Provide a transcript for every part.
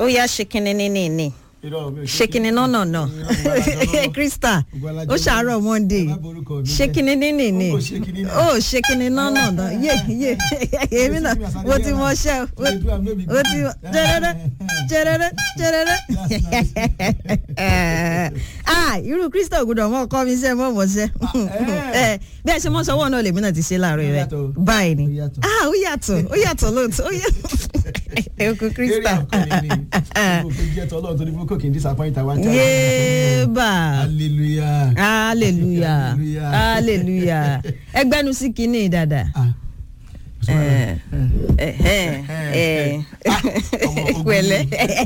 ó yá ṣe kinní ní ní ní ṣe kinní náà náà náà krista ó ṣàárọ̀ monday ṣe kinní ní ní ní ó ṣe kinní náà náà náà yé yé èmi náà mo ti mọ ṣẹ́ o ti jẹrẹrẹ jẹrẹrẹ jẹrẹrẹ ah irú krista ògùdọ̀ mọ́ ọkọ mi ṣe mọ́ mọ́ ṣe bí ẹ ṣe mọ́ sọ́wọ́ náà lèmi náà ti ṣe láàárọ̀ rẹ̀ báyìí ni ah ó yàtọ̀ ó yàtọ̀ lóòótọ́ ó yàtọ̀ ẹ̀kú krista yéèbà hallelujah hallelujah hallelujah ẹgbẹ́nu sí kínní dada pẹ̀lẹ́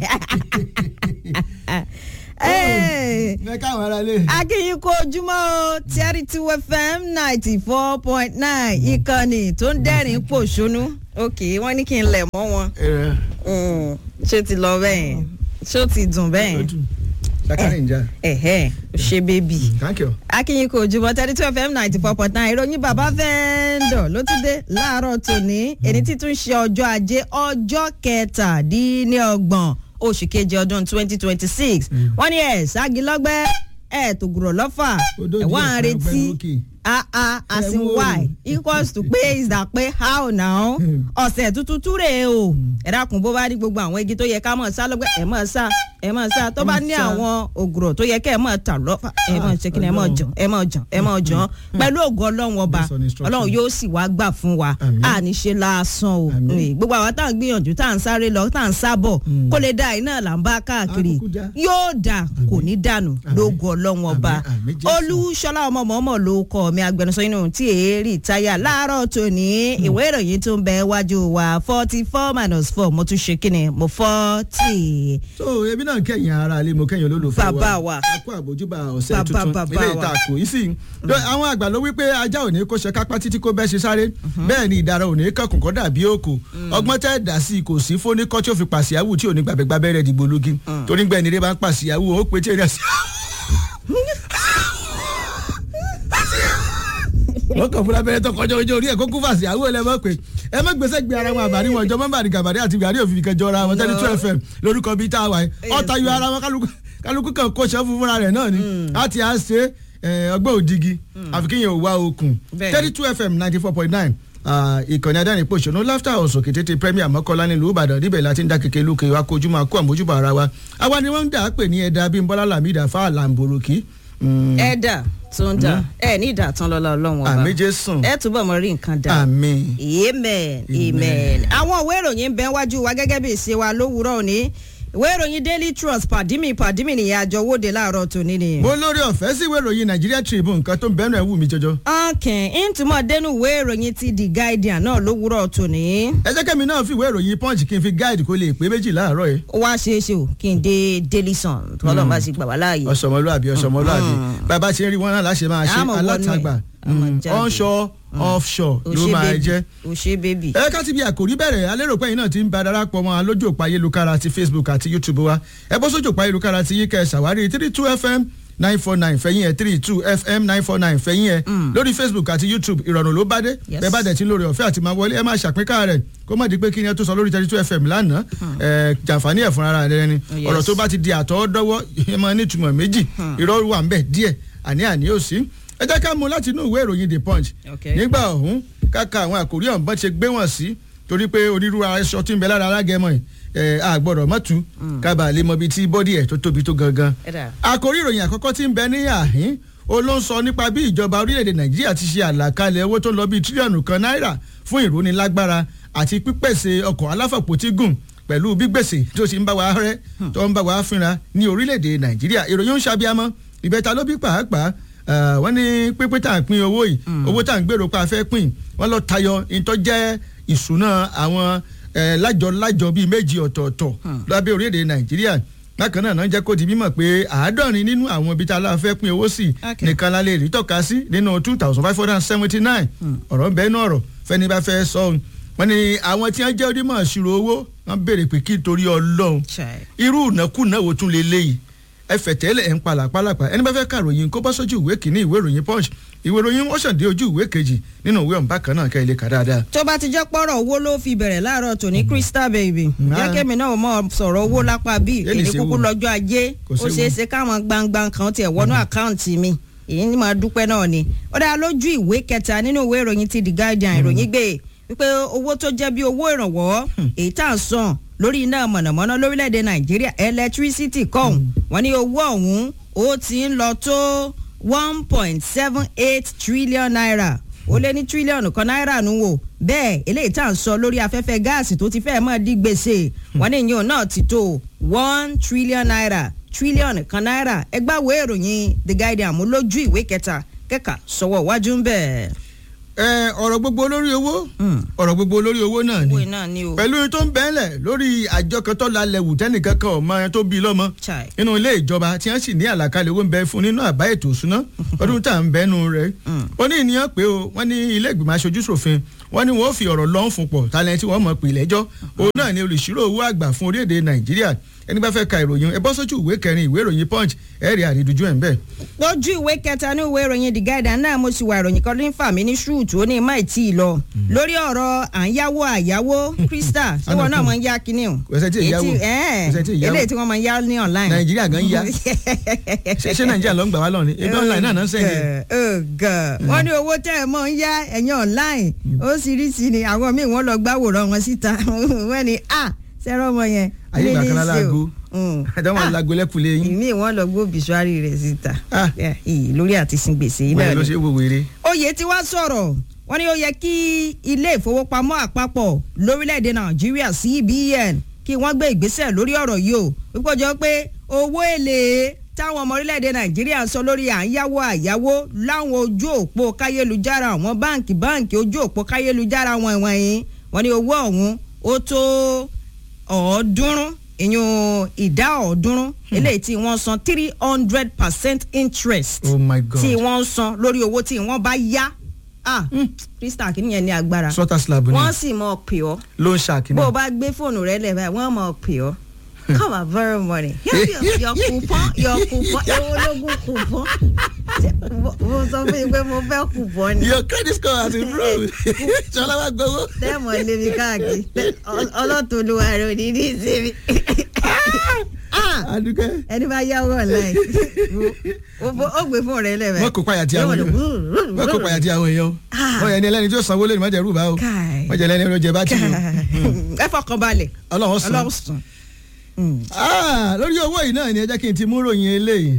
akínyìn kó ojúmọ́ o Charity FM ninety four point nine ìkànnì tó ń dẹ́rìn pòṣónú ok wọ́n ní kí n lẹ̀ mọ́ wọn ṣé ti lọ bẹ́ẹ̀ ṣé ó ti dùn bẹ́ẹ̀ sakari nja. ẹhẹ ṣe bébì. thank you. akínyìn kò jùmọ̀ thirty two fm ninety four point nine ìròyìn bàbá fẹ́ẹ́ndọ̀ ló ti dé láàárọ̀ tòní èyí títún ṣe ọjọ́ ajé ọjọ́ kẹtàdínlọ́gbọ̀n oṣù kejì ọdún twenty twenty six wọ́n ní ẹ̀ ságilọ́gbẹ́ ẹ̀ tògùrọ̀ lọ́fà ẹ̀ wọ́n á retí ah ah as in why equals to pé is that pé how now ọ̀sẹ̀ tuntun túre o ẹ dákun bó bá ní gbogbo àwọn igi tó yẹ ká mọ̀ sá lọ́gbẹ́ ẹ mọ̀ sá ẹ mọ̀ sá tó bá ní àwọn ògùrọ̀ tó yẹ kẹ́ ẹ mọ̀ tà lọ́fà ẹ mọ̀ ṣe kí ni ẹ mọ̀ jàn ẹ mọ̀ jàn ẹ mọ̀ jàn pẹ̀lú ògùn ọlọ́run ọba ọlọ́run yóò sì wá gbà fún wa a ní ṣe lásán o gbogbo àwọn tá à ń gbìyànjú tá à ń sáré lọ tá à ń sábọ̀ kó lè dá iná là ń bá káàkiri yóò dà kò ní dànù lóògùn ọlọ́run ọba olúṣọlá ọmọ mọ́mọ́ ló kọ́ mi agbẹnusọ inú tí èérì táyà láàárọ̀ tòní ìwé ìròyìn tó ń bẹ wájú wa forty four minus four mo tún ṣe kíni mo forty. so ebi náà kẹyìn ara ilé mo kẹyìn olólùfẹ́ wa bàbá wa a kó àbójúbà ọ̀sẹ̀ tuntun ilé ìtàkù yìí sì àwọn àgbà ló wí pé ajá ò ní kó ṣe kápá títí kó bẹ́ẹ̀ ṣe sáré bẹ́ẹ̀ ni ìdara ò ní kọkùn kọ́ dàbí òkò ọgbọ́n tẹ́ dà sí kò sí fóníkọ́ tí ó fi pàṣíyàwó tí ò ní gbàgbẹ́gbàbẹ́rẹ́ dìgbò lógi torí gbẹ̀ni rẹ bá ń pàṣíyàwó ó pe tí èrè àṣà wọ́n kàn fúnra bẹ́rẹ̀ tó kọjá ojú orí ẹ̀ kó kú fàṣẹ àwọn ẹlẹ́mọ̀ pé ẹ má gbèsè gbé ara wọn àbárí wọn jọ mọ́bàrí gàbàrí àti gàrí òfin kẹjọ ra wọn tẹ́lẹ̀ two fm lórúkọ bíi tá a wà yìí ọ̀tá yọ ara wọn kálukú kan kó ṣẹ́ fún fúnra rẹ̀ náà ni láti á ṣe ọgbẹ́ òdigi àfi kéèyàn ò wá okùn tẹ́lẹ̀ two fm ninety four point nine ìkànnì adẹ́rìn pòṣónú láftà ọ̀sùn kìtìtì premier mọ́kànlá nílùú ìbàdàn níbẹ̀ láti ń dá kékeré lókè wa kojú máa kó àmójúbà ara wa àwa ni wọ́n ń dà á pè ní ẹ̀dá bímbọ́lá làmídà fáàlà mbòròkì ẹ̀dà tó ń dà ẹ ní ìdàtàn lọ́la ọlọ́run ọba àmì jésùn ẹ túbọ̀ mọ rí nǹkan dà àmín amen amen àwọn ìwé ìròyìn ń bẹ wájú wa gẹ́gẹ́ bí ìṣe wa lówùúrọ̀ òní ìwé ìròyìn daily trust pàdímì pàdímì nìyẹn àjọ wòde láàárọ̀ tòní ni. mo lórí ọ̀fẹ́ sí ìwé ìròyìn Nigeria Tribune nǹkan tó ń bẹ́ẹ̀ náà wù mí jọjọ. ọkàn ìtumọ̀ dénú ìwé ìròyìn ti The Guardian náà lówùúrọ̀ tòní. ẹ jẹ́ kẹ́mi náà fi ìwé ìròyìn punch kí n fi guide kó lè pé méjì láàárọ̀ yìí. ó wá ṣeé ṣe o kí n dé Daily Sun tọ́lọ́ bá sì gbà wá láàyè. ọ̀sọ̀mọlúàbí ọ̀sọ̀mọlúàbí bàbá ṣe ń rí wọn náà láṣẹ máa ṣe alátagbà onshore offshore ló máa jẹ́. o ṣe bébì. ẹ ká ti bí àkòrí bẹ̀rẹ̀ alérò yìí náà ti ń ba darapọ̀ mọ́ alójú òpó ayélujára ti Facebook àti YouTube wa ẹ bó sójú òpó ayélujára ti yíkẹ́ ṣàwárí three two fm nine four nine fẹ̀yìn ẹ̀ three two fm nine four nine fẹ̀yìn ẹ̀ lórí Facebook àti YouTube ìrọ̀rùn ló bá dé bẹ́ẹ̀ bá dẹ̀ tí lórí ọ̀fẹ́ àti máa wọlé ẹ máa ṣàpínká rẹ̀ kó má di pé kí ni ẹ tó sọ lórí thirty two fm lánàá ẹ jàǹfààní ẹ̀ fúnra rẹ̀ ni ọ̀rọ̀ tó bá ti di àtọ́wọ́dọ́wọ́ ẹ máa ní ìtumọ̀ méjì irọ́ wà ń bẹ̀ díẹ̀ àní àní ò sí ẹ jẹ́ ká mú láti inú ìwé ìròyìn the punch nígbà ọ̀hún káka àwọn àkòrí ọ̀hún bọ́n ṣe gbé wọ̀n sí torí pé onírúurú aṣọ tí ń bẹ lára alágẹmọ ẹ̀ a gbọ́dọ̀ mọ́tú kábàá lè mọ ibi tí bọ́dì ẹ̀ tó tóbi tó gangan. àkòrí ìròyìn àkọ́kọ́ tí ń bẹ ní àhín ó ló ń sọ nípa bí ìjọba orílẹ̀-èdè nàìjíríà ti ṣe àlàkalẹ̀ owó tó lọ bíi tírílíọ̀nù kan náírà fún ìrónilágbára àti pípèsè ọkọ̀ aláfọ̀pọ̀tígùn pẹ̀lú bí gbèsè tó ti ń bá wa rẹ́ tó ń bá wa fínra ní orílẹ̀-èdè nàìjíríà ìròyìn ń ṣàbíamọ́ ìbẹ̀ta ló bí pàápàá wọ́n ní pínpín tá à ń pín owó yìí owó tá à ń gbèrò pa fẹ́ pín wọ́n lọ tayọ ìtọ́ jẹ́ ìṣúná àwọn lájọ-lájọ bíi méjì ọ̀tọ̀ọ̀tọ̀ lábẹ́ orílẹ̀-èdè nàìjíríà bákan náà náà jẹ́ kó di mímọ̀ pé àádọ́rin nínú àwọn ibi tá a láà fẹ́ pín owó sí nìkan la lè rí tọ́ka sí nínú two thousand five hundred and seventy nine ọ̀rọ̀ bẹ́ẹ̀ náà ọ̀rọ̀ fẹ́ni bá fẹ́ sọ ọ́n wọ́n ní àwọn tí wọ́n jẹ́ onímọ̀ ìṣirò owó wọ́n béèrè pé kí torí ọlọ́run irú ìnákúnà wo tún lè léyìí ẹ fẹ̀tẹ́lẹ̀ ẹ̀ ń palà pálapà ẹni bá fẹ́ kàròyìn kó bá sójú ìwé kìíní ìwé ìròyìn punch ìwé ìròyìn wọ́n ṣàn dé ojú ìwé kejì nínú ìwé ọ̀nbá kan náà kẹ́ ilé kà dáadáa. tó bá ti jẹ́ pọ́rọ̀ owó ló fi bẹ̀rẹ̀ láàárọ̀ tòní crystal baby jẹ́ kémi náà mọ̀ sọ̀rọ̀ owó lápá bíi Èlì èdè ṣe kúkú wò. lọ́jọ́ ajé Kò ó séwu. ṣeé ṣe káwọn gbangban kan tiẹ̀ wọnú àkáǹtì mi èyí ni màá dúpẹ́ náà ni ó dáa lójú ìwé kẹta nínú ìwé ìròyìn ti the guardian ìròyìn gbé wípé owó tó jẹ́ bí owó ìrànwọ́ èyí tá à ń san lórí iná mọ̀nàmọ́ná lórílẹ̀‐èdè nàìjíríà electricity kọ̀ọ̀hún wọ́n ní owó ọ̀hún ó ti ń lọ tó one point seven eight trillion naira ó lé ní tírílíọ̀nù kan náírà nù wò bẹ́ẹ̀ eléyìí tá à ń sọ lórí afẹ́fẹ́ gáàsì tó ti fẹ́ẹ́ mọ́ di gbèsè wọ́n ní ìyẹn náà ti tó one trillion naira tírílíọ̀nù kan náírà ẹgbẹ́ wo ìròyìn the guardian mú lójú ìwé kẹta kẹ́kà sọ̀wọ́ iwájú ń bẹ̀. ẹ ọ̀rọ̀ gbogbo olórí owó ọ̀rọ̀ gbogbo olórí owó náà owó ni iná ni o. pẹ̀lú tó ń bẹ́ẹ̀lẹ̀ lórí àjọ kan tó lálẹ́ wù tẹ́nìkan kan ọmọ ẹ tó bí lọ́mọ Chai. nínú ilé ìjọba tí wọ́n sì ní àlàkalẹ̀ owó ń bẹ fún nínú àbá ètò ìṣúná ọdún tá à ń bẹ́nu rẹ̀ ó ní ìníyàn pé o wọ́n ní ilé ìgbìmọ̀ aṣojú ṣòfin wọ́n ní wọ́n fi ọ̀rọ̀ lọ́n fún pọ̀ talẹ̀ tí wọ́n mọ̀ pé lẹ́jọ́ òun náà ni olùṣírò owó àgbà fún orílẹ̀-èdè nàìjíríà ẹni bá fẹ́ ka ìròyìn ẹ bọ́ sójú ìwé kẹrin ìwé ìròyìn punch ẹ rí àrídùjú ẹ̀ ń bẹ̀. lójú ìwé kẹta ní ìwé ìròyìn the guardian náà mo sì wà ìròyìn kan ní fàmí ní ṣúùtù ó ní má tí ì lọ lórí ọ̀rọ̀ à ń yáwó àyáwó krista ṣé wọn náà máa ń yá kinní o. Kò sẹ́ tí ì yáwó. Èyí tí- ẹ́ẹ̀, Kò sẹ́ tí ì yáwó. eléyìí tí wọ́n máa ń yá ní online. nàìjíríà gan yá ṣe ṣé nàìjíríà ló ń gbà wá lọ́ni ebi online náà náà ń sẹ́yìn. ọ̀gá wọ́n ní owó tẹ́ ẹ̀ mọ́ ń yá ẹ̀yìn online ó sì rí sí ni àwọn míì wọ́n lọ gbáwòrán wọn síta wọ́n ní à sẹ́rọ̀ ọmọ yẹn ayé ìgbà kan lálago Mm. àdáwọn Ah, alágo lẹ́kùlé yín ìmíì wọ́n lọ gbó bìsúárì rẹ̀ síta Ah. Yeah, ìyí lórí àti sin gbèsè yìí wọ́n náà ló ni ṣe wò wèrè. oyè tí wàá sọ̀rọ̀ wọ́n ní ó yẹ kí ilé ìfowópamọ́ àpapọ̀ lórílẹ̀‐èdè nàìjíríà cbn kí wọ́n gbé ìgbésẹ̀ lórí ọ̀rọ̀ yìí o wípé ó jọ pé owó èlé táwọn ọmọ orílẹ̀‐èdè nàìjíríà ń sọ lórí à ń yáwó àyáwó láwọn ojú òpó káyélujára àwọn báǹkì báǹkì ojú òpó káyélujára wọn ìwọ̀nyí wọ́n ní owó ọ̀hún ó tó ọ̀ọ́dúnrún ìyún ìdá ọ̀ọ́dúnrún eléyìí tí wọ́n san three hundred percent interest oh my god tí wọ́n ń san lórí owó tí wọ́n bá yá ah krista kìíní yẹn ní agbára sọta slab ni wọ́n sì mọ̀ pè ọ́ ló ń ṣàkíní. bó o bá gbé fóònù rẹ lẹ̀ báyìí wọ́n mọ̀ pè ọ́ come on very morning your your coupon your coupon ewo lógún coupon Ṣé mo- mo sọ fún yín pé mo fẹ́ coupon ni your credit score has improved ṣọlá wa gbowó. tẹ́ẹ̀mọ̀ lé mi káàkiri Ọ- ọlọ́tún olúwa rẹ̀ ò ní ní ìsinmi Ah! adúkẹ́ ẹni bá yáwó online ó ó gbé fóònù rẹ lẹ̀ báyìí wọ́n kó payà tí àwọn èèyàn wọ́n kó payà tí àwọn èèyàn Ah. wọ́n yẹ ní ẹlẹ́ni tí ó sanwó lẹ́nu mọ́jẹ̀ rúbà o Káì. mọ́jẹ̀ lẹ́ni ló jẹ bá tì í ẹ fọkàn balẹ̀ ọlọ́run sàn. ọlọ́run sùn. Ah, lórí owó yìí náà ni ẹ jẹ́ kí n ti mú ròyìn eléyìí.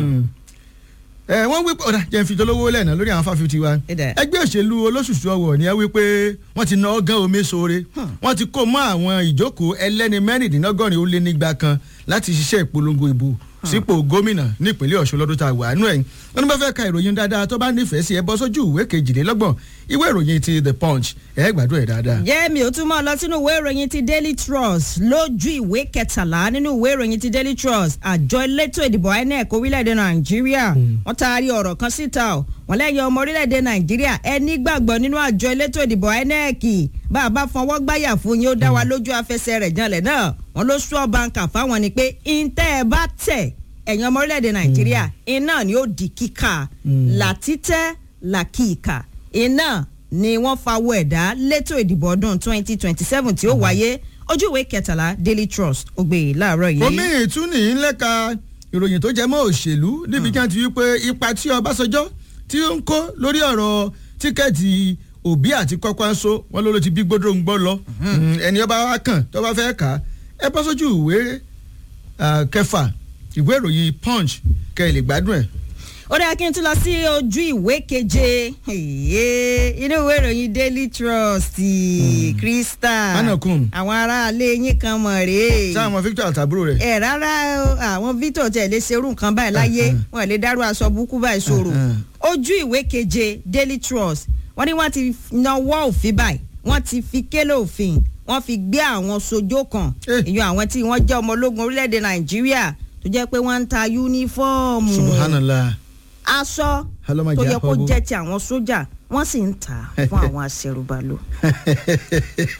ẹ wọ́n wí pé ọ̀dà jẹ́ n fi dolówó lẹ́nà lórí àwọn fáfitì wa. Ìdá. ẹgbẹ́ òṣèlú olóṣùṣù ọwọ̀ ni ẹ wí pé wọ́n ti ná ọgán omi sóore. wọ́n ti kó mọ́ àwọn ìjókòó ẹlẹ́ni mẹ́rìndínlọ́gọ́rin ó lé nígbà kan láti ṣiṣẹ́ ìpolongo ìbò sípò gómìnà nípínlẹ̀ ọ̀ṣun lọ́dún tá a wà nú ẹ̀. wọ́n ní bá fẹ́ ka ìròyìn dáadáa tó bá nífẹ̀ẹ́ sí ẹ bọ́ sójú ìwé kejìlélọ́gbọ̀n ìwé ìròyìn ti the punch ẹ gbádùn ẹ̀ dáadáa. jẹ́ mi ò tún mọ́ lọ sínú ìwé ìròyìn ti daily trust lójú ìwé kẹtàlá nínú ìwé ìròyìn ti daily trust àjọ elétò ìdìbò inec orílẹ̀-èdè nàìjíríà wọ́n taari ọ̀rọ̀ kan síta o wọ́n lẹ́yìn ọmọ orílẹ̀-èdè nàìjíríà ẹ nígbàgbọ́ nínú àjọ elétò ìdìbò inec bá a bá fọwọ́ gbáyà fún yín ó dá wa lójú afẹsẹ̀ rẹ̀ janlẹ̀ náà wọ́n ló sọ báńkà fáwọn ni pé ìǹtẹ́ ẹ bá tẹ̀ ẹ̀yin ọmọ orílẹ̀-èdè nàìjíríà iná ni ó di kíkà làtítẹ́ làkìkà iná ni wọ́n fawọ́ ẹ̀dá létò ìdìbò ọdún 2027 tí ó wáyé ojú ìwé kẹtàlá daily trust ó gbé e láàárọ̀ yìí. omi ìtúnì ńlẹ́ka ìròyìn tó jẹ mọ́ òṣèlú níbi kí wọ́n ti wí pé ipa tí ọbásanjọ́ tí ó ń kó lórí ọ̀rọ̀ tíkẹ́ẹ̀tì òbí àti kọ́kọ́ńsó wọn ló ló ti bí gbódò ń gbọ́ lọ ẹni ọba wa kàn tó bá fẹ́ kà á ẹ bọ́ sójú ìwé ah, kẹfà ìwé ìròyìn punch kẹ́ ẹ lè gbádùn ẹ̀. ó dáa kí n tún lọ sí ojú ìwé keje Èyí, inú ìwé ìròyìn daily trust crystal Anakun. àwọn aráalé yín kan mọ̀ rèé sáà mọ victor àtàbúrò rẹ̀ ẹ rárá o, àwọn victor tẹ̀ lè ṣerú nǹkan báyìí láyé wọn lè dárú aṣọ burúkú báyìí sòrò ojú ìwé keje daily trust wọ́n ní wọ́n ti nawọ́ òfin báyìí wọ́n ti fi kélé òfin wọ́n fi gbé àwọn sojó kan Eh. èyàn àwọn tí wọ́n jẹ́ ọmọ ológun orílẹ̀-èdè nàìjíríà tó jẹ́ pé wọ́n ń ta yúnífọ́ọ̀mù subhanallah aṣọ Ọlọ́mọ tó jẹ́ yẹ kó àpọ̀bù. jẹ́ ti àwọn sójà wọ́n sì ń tà á fún àwọn aṣẹrùbálò.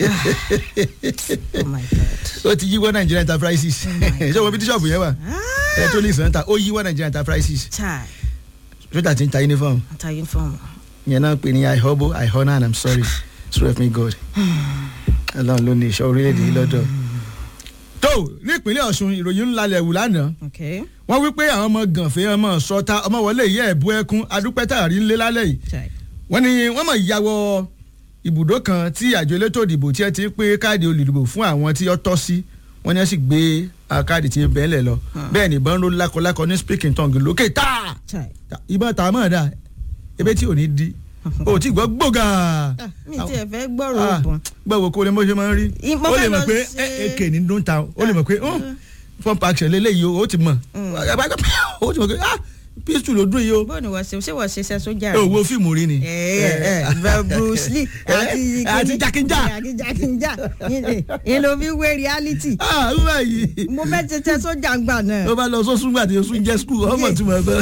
oh my god. ó ti yíwọ́ Nigeria enterprises ṣé o mọ bí tíṣọ̀bù yẹn wà Ah, electronics náà ta ó yíwọ́ Nigeria enterprises chai sójà ti ń ta uniform ata uniform. yẹn náà pè ní i hobo i honour and i'm sorry so help me god ọlọ́run ló ní ìṣọ́ orílẹ̀-èdè yìí lọ́dọ̀. tó ní ìpínlẹ̀ ọ̀ṣun ìròyìn ńlá lẹ̀ wù lánàá okay wọ́n wí pé àwọn ọmọ gànfẹ́ ọmọ sọta ọmọ wọlé yẹ ẹ̀bú ẹkún adúpẹ́ tààrí ńlẹ́ lálẹ́ yìí chai wọ́n ní wọ́n mọ̀ ìyàwó ibùdó kan tí àjọ elétò ìdìbò tí ẹ ti ń pé káàdì olùdìbò fún àwọn tí ó tọ́ sí wọ́n ní ẹ sì gbé ah, káàdì tí ń bẹ́ẹ̀ lẹ̀ lọ bẹ́ẹ̀ ni ìbọn ló lákọlákọ ní speaking tongue lókè táà chai. ìbọn tà mọ́ ọ̀dà ebe tí ò ní di o ti gbọ́ gbòógà. Ah, mi ti ẹ̀ fẹ́ gbọ́rọ̀ òògùn. gbọ́wọ́ kó lè mọ́ ṣe máa ń rí I- mo ó lè fẹ́ mọ̀ lọ pé ṣe- èké ní ló ń ta ó lè mọ̀ pé pump action lélẹ́yìí o ó ti mọ̀ ó ti mọ̀ pé ah pistol ló dún yìí o bó ni wọ́n ṣe ṣé wọ́n ṣe iṣẹ́ sójà ẹ ò wo fíìmù rí ni. ẹ ẹ ẹ Bruce Lee àti àti Jakinja. àti Jakinja yẹn ló fi wé reality ah wúwo yìí mo fẹ́ ṣiṣẹ́ sójà ń gbà náà ó bá lọ sọ́sùn gbà tí o sún jẹ́ skul ọmọ tí mo gbọ́.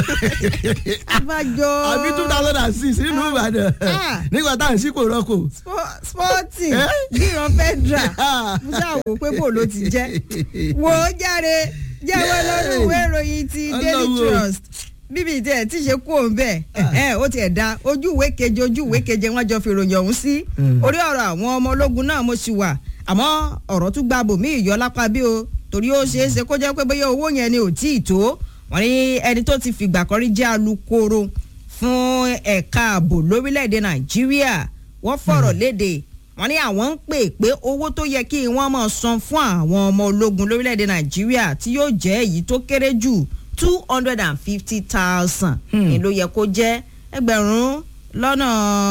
abájọ àbí two thousand and six nínú Ìbàdàn Ah. nígbà tá à ń sípò rọ́kò. Spo- sporting Eh? gíran federal mo ṣàwò pé bò ló ti jẹ́ wò ó jáde jẹ́wọ́ lọ́rùn ìwé ìròyìn ti Daily Ọlọ́run o. Trust bíbí tí ẹ ti ṣe kú òun bẹ́ẹ̀ ẹ ó tiẹ̀ da ojú ìwé keje ojú ìwé keje wọ́n jọ fi ròyìn ọ̀hún sí Mm. orí ọ̀rọ̀ àwọn ọmọ ológun náà mo sì wà àmọ́ ọ̀rọ̀ tún gba bòmí ìyọ lápá bí o torí ó ṣeé ṣe kó jẹ́ pé bóyá owó yẹn ni ò tí ì tó wọ́n ní ẹni tó ti fìgbà kan rí jẹ́ alukoro fún ẹ̀ka ààbò lórílẹ̀‐èdè nàìjíríà wọ́n fọ̀rọ̀ léde wọ́n ní àwọn ń pè pé owó tó yẹ kí wọ́n máa san fún àwọn ọmọ ológun lórílẹ̀‐èdè nàìjíríà tí yóò jẹ́ èyí tó kéré jù two hundred and fifty thousand Hmm. ni ló yẹ kó jẹ́ ẹgbẹ̀rún lọ́nà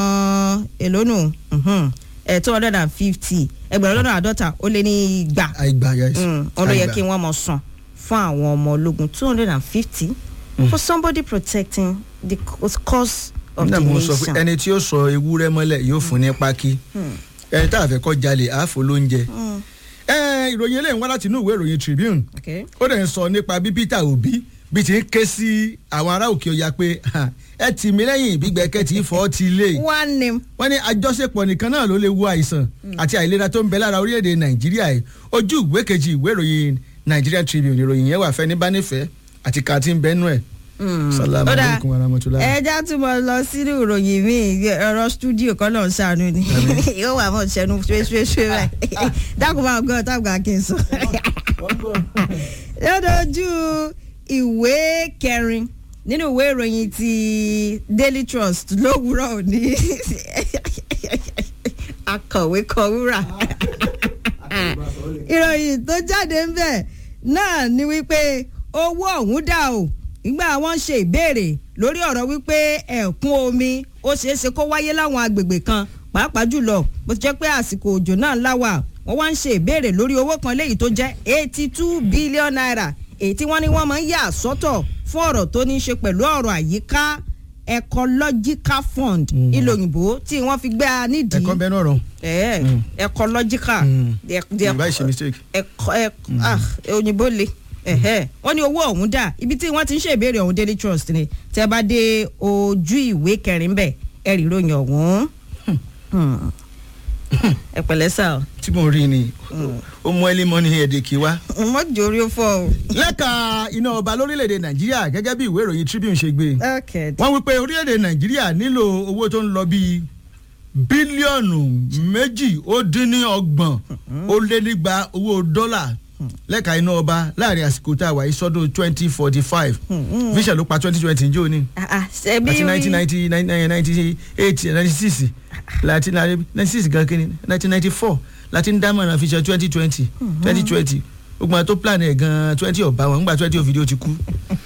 èlónù two hundred and fifty ẹgbẹ̀rún lọ́nà àádọ́ta ó lé ní igba àìgbà yes. ọ̀n ló yẹ Àìgbà. kí wọ́n mọ̀ san fún àwọn ọmọ ológun two hundred and fifty for somebody protecting the c- cause of the nígbà mo sọ pé nation. ẹni tí ó sọ ewúrẹ́ mọ́lẹ̀ yóò fún ní pákí ẹni tá a fẹ́ kọ́ jalè àáfò lóúnjẹ. Mm, ẹ ìròyìn eléyìí ń wá láti inú ìwé ìròyìn Tribune okay. ó dẹ̀ ń sọ nípa bí Peter Obi bí ti ń ké sí àwọn ará òkè ọya pé "Ha, ẹ tì mí lẹ́yìn ìbígbẹ́kẹ́ tí fọ́ ti lé one name. wọ́n ní àjọṣepọ̀ nìkan náà ló lè wo àìsàn àti àìlera tó ń bẹ lára orílẹ̀-èdè Nàìjíríà yìí ojú ìwé kejì ìwé ìròyìn Nigerian Tribune ìròyìn yẹn wà fẹ́ ní bánífẹ̀ẹ́ àti kàtí ń bẹ́nu ẹ̀ salamu Ó dáa. alaykum wa rahmatulah. ẹja tún mọ lọ sínú ìròyìn mi ọ̀rọ̀ stúdíò kan náà ṣàánú ni yóò wà mọ ṣẹnu ṣuéṣuéṣué báyìí dákun máa gbọ́ tábìlì kí n sọ. lọ́dọ̀ọ́jú ìwé kẹrin nínú ìwé ìròyìn ti Daily Trust lówùúrọ̀ òní akọ̀wé kọ wúrà ìròyìn tó jáde ń bẹ̀ náà ni wípé owó ọ̀hún dà o nígbà wọ́n ń ṣe ìbéèrè lórí ọ̀rọ̀ wípé ẹ̀kún omi ó ṣeé ṣe kó wáyé láwọn agbègbè kan pàápàá jùlọ bó ti jẹ́ pé àsìkò òjò náà láwà wọ́n wá ń ṣe ìbéèrè lórí owó kan léyìí tó jẹ́ eighty two billion naira èyí tí wọ́n ní wọ́n máa ń yà sọ́tọ̀ fún ọ̀rọ̀ tó ní í ṣe pẹ̀lú ọ̀rọ̀ àyíká ecological fund Mm. ìlò òyìnbó tí wọ́n fi gbé a nídìí ẹ̀kọ́ bẹ́ẹ̀ náà rọ̀ ẹ Mm. ecological Mm. the- the- ìbá ìṣe mistake. ẹkọ ẹ ah òyìnbó le ẹhẹ wọ́n ní owó ọ̀hún dà ibi tí wọ́n ti ń ṣe ìbéèrè ọ̀hún Daily Trust ni tẹ́ bá dé ojú ìwé kẹrin bẹ́ẹ̀ ẹ rí ìròyìn ọ̀hún Hmm. ẹ pẹ̀lẹ́ sà tí mo rí ni ó mú ẹlí mọ́ ní ẹ̀ẹ́dẹ̀kì wá. o mọ́jọ orí ó fọ́ o. lẹ́ka iná ọba lórílẹ̀‐èdè nàìjíríà gẹ́gẹ́ bí ìwé ìròyìn Tribune ṣe gbé okay wọ́n wí pé orílẹ̀‐èdè nàìjíríà nílò owó tó ń lọ bíi bílíọ̀nù méjì ó dín ní ọgbọ̀n ó lé nígba owó dọ́là lẹ́ka iná ọba láàrin àsìkò tá a wà yìí sọ́dún twenty forty five vision ló pa twenty twenty njó ni Ah, ah, ṣebí àti nineteen ninety ninety eight ninety six láti ninety six gan kínní nineteen ninety four láti ń dámọ̀ràn fi ṣe twenty twenty twenty twenty gbogbo àwọn tó plan ẹ̀ gan twenty ọ̀bá wọn nígbà twenty òfìdí ó ti kú.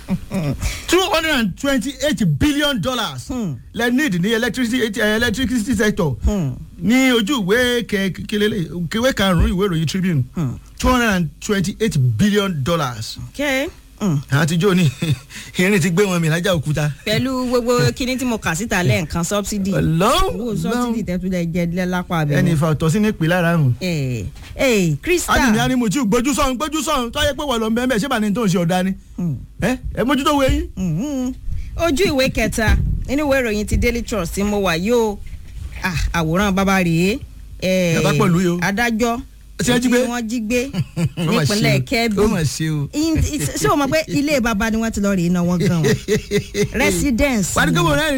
two hundred and twenty eight billion dollars Hmm. lẹ need ní electricity eh, electricity sector Hmm. ní ojú ìwé kẹkẹlẹ ìwé karùn-ún ìwé ìròyìn Tribune Hmm. two hundred and twenty eight billion dollars okay Hmm. àtijọ́ ni irin ti gbé wọn mi lájà òkúta. pẹ̀lú gbogbo kíní tí mo kà síta lẹ́ẹ̀kan subsidy owó subsidy tẹ́túlẹ̀ jẹ́ lápá abẹ́rẹ́. ẹni ìfà ọ̀tọ̀ sí ní ìpìlẹ̀ ara hùn. ẹ ẹ Krista adìyẹ ni mo ti gbójú sọ̀hún gbójú sọ̀hún tó yẹ pé wọ́n lọ bẹ́ẹ̀ bẹ́ẹ̀ ṣé bá ní tó ń ṣe ọ̀dà ni. Hmm. ẹ ẹ mójútó wo eyín. Mhm. ojú ìwé kẹta nínú ìwé ìròyìn ti Daily Trust tí mo wà yóò àwòrán bàbá rèé eh, Bàbá pẹ̀lú yìí o. adájọ́ Ṣé jí gbé? tí wọ́n jí gbé Ó mà ṣe nípínlẹ̀ o. kẹ́bí ó mà ṣe o. In- it- ṣé o mọ̀ pé ilé bàbá ni wọ́n ti lọ rèé náà wọ́n gan wọn residence wà á ní kí mo rẹ́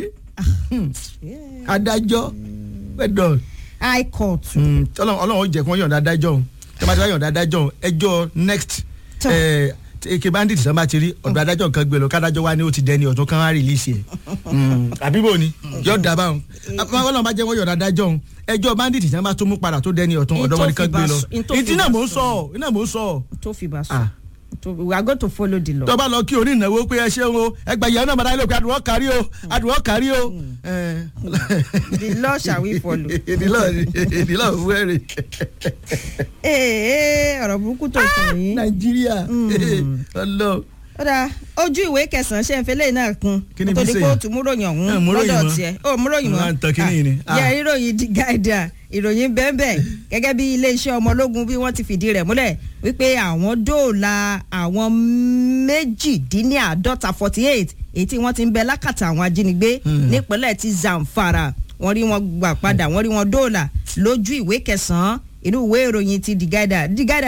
adájọ́ pẹ̀dọ̀ high court ọlọ́run ó jẹ́ kí wọ́n yọ̀ǹda adájọ́ òun tí wọ́n bá ti wá yọ̀ǹda adájọ́ òun ẹjọ́ next Tó. eh, eke bandit sábà bá ti rí ọ̀dọ̀ adájọ́ kan gbé lọ kádájọ́ wa ni ó ti dẹni ọ̀tún kan á rìlíìsì ẹ̀ àbí bò ni yọ̀ dà báwọn ọlọ́run bá jẹ́ wọ́n yọ̀ǹda adájọ́ òun ẹjọ́ bandit sábà tó mú padà tó dẹni ọ̀tún In ọ̀dọ̀ wọn ni tó kan fi gbé bá lọ sọ- in tó fi ìdí náà bá mò ń sọ. sọ iná mò ń sọ tó fi bá Ah. sùn tó we are going to follow the law. tó bá lọ kí orí ìnáwó pé ẹ ṣeun o ẹgbẹ́ ìyá náà máa dá pé àdùnwọ́ kárí o àdùnwọ́ kárí o. the law shall we follow. ìdílọ́ ìdílọ́ wẹ́rẹ̀ ee ọ̀rọ̀ burúkú tó kàn yín. nàìjíríà ọlọ. ó dáa ojú ìwé kẹsàn-án ṣe ń fẹlẹ́ náà kun Kí ni kó tó bí di ṣe pé ó yẹn? tún múròyìn Ẹ, ọ̀hún múròyìn lọ́dọ̀ mọ́. tiẹ̀ ó múròyìn mọ́ Wọ́n á tan kíní yìí ni. Ah, yẹ ìròyìn di gáìdà ìròyìn bẹ́ẹ̀bẹ́ gẹ́gẹ́ bí iléeṣẹ́ ọmọ ológun bí wọ́n ti fìdí rẹ̀ múlẹ̀ wípé àwọn dóòlà àwọn méjìdínláàádọ́ta forty eight èyí tí wọ́n ti ń bẹ lákàtà àwọn ajínigbé nípínlẹ̀ ti Zamfara wọ́n rí wọn gbà padà wọ́n rí wọn dóòlà lójú ìwé kẹsàn-án inú ìwé ìròyìn ti the guardian the guardian